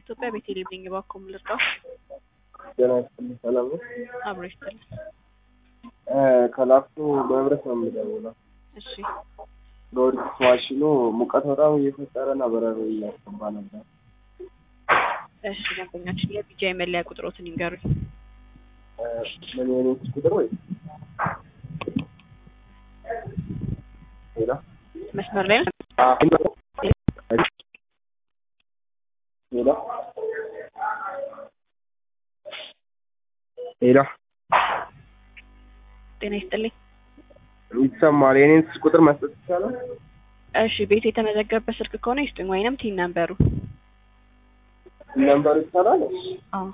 ኢትዮጵያ ቤተልሔም ነኝ። እባክዎ ምን ልርዳው? ጤና ይስጥልኝ። ሰላም ነው? አብሮ ይስጥልኝ። ከላፍቶ በህብረት ነው የምደውለው። እሺ ሎሪክስ ማሽኑ ሙቀት በጣም እየፈጠረና በረሮ እያስገባ ነበር። እሺ ደንበኛችን የቢጃ የመለያ ቁጥሮትን ይንገሩኝ። ምን የኔት ቁጥር ወይ ሌላ መስመር ላይ ነው? ሌላ ሌላ ጤና ይስጥልኝ። ይሰማል። የኔን ቁጥር መስጠት ይቻላል? እሺ ቤት የተመዘገበበት ስልክ ከሆነ ይስጡኝ፣ ወይንም ቲን ነንበሩ። ነምበሩ ይቻላል? አዎ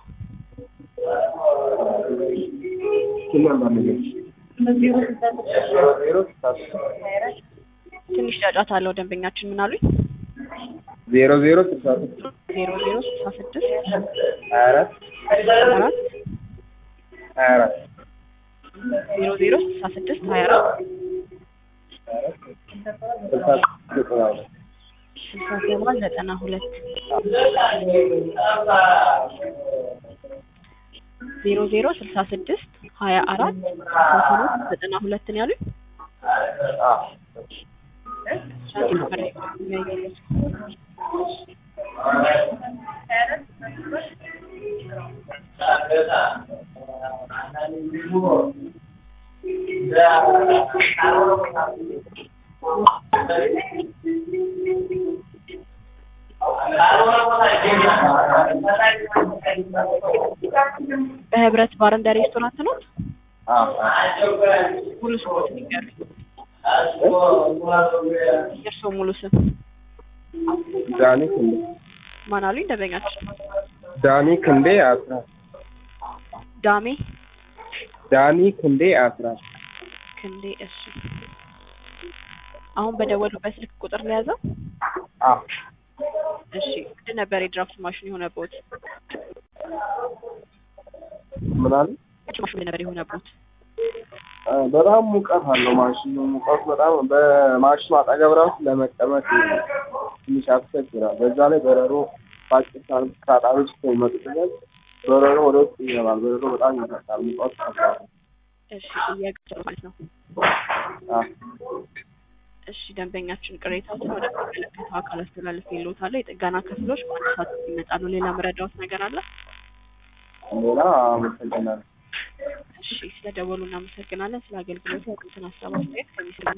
ስንት ነምበር ነው? ዜሮ ዜሮ ስልሳ ትንሽ ጫጫታ አለው። ደንበኛችን ምን አሉኝ? ዜሮ ዜሮ ስልሳ ስድስት ዜሮ ዜሮ ስልሳ ስድስት ሀያ አራት አራት ሀያ አራት ዜሮ ዜሮ ስልሳ ስድስት ሀያ አራት ስልሳ ስድስት ዘጠና ሁለት ስልሳ ሰባት ዘጠና ሁለት ዜሮ ዜሮ ስልሳ ስድስት ሀያ አራት ስልሳ ሰባት ዘጠና ሁለትን ያሉኝ አዎ ሻንతి ነበር የሚያየው። በህብረት ባር እንደ ሬስቶራንት ነው። ሙሉ ስሞትን ይንገሩኝ። የእርስዎ ሙሉ ስም ዳኒ ክንዴ ማን አሉኝ? ደንበኛችን ዳኒ ክንዴ አስራት ዳሜ ዳኒ ክንዴ አስራት ክንዴ። እሺ አሁን በደወሉበት ስልክ ቁጥር ነው የያዘው? አዎ እሺ ምንድን ነበር የድራፍት ማሽን የሆነቦት? ምን አለ? ማሽኑ ነበር የሆነቦት? አ፣ በጣም ሙቀት አለው ማሽኑ። ሙቀቱ በጣም በማሽኑ አጠገብ ራሱ ለመቀመጥ ትንሽ ያስቸግራል። በዛ ላይ በረሮ በአጭር ሰዓት ታጣሪዎች የሚመጡ ድረስ በረሮ ወደ ውስጥ ይገባል። በረሮ በጣም ይፈጣል። ሙቀቱ ከባድ ነው። እሺ ጥያቄ ማለት ነው። አ፣ እሺ ደንበኛችን ቅሬታዎችን ወደ ሚመለከተው አካል አስተላልፍ ይሎታል። የጥገና ክፍሎች በአንድ ሰዓት ውስጥ ይመጣሉ። ሌላ መረዳዎት ነገር አለ? ሌላ አመሰግናለሁ። እሺ ስለደወሉ እናመሰግናለን። ስለ አገልግሎቱ ያሉትን ሀሳብ አስተያየት ከሚስል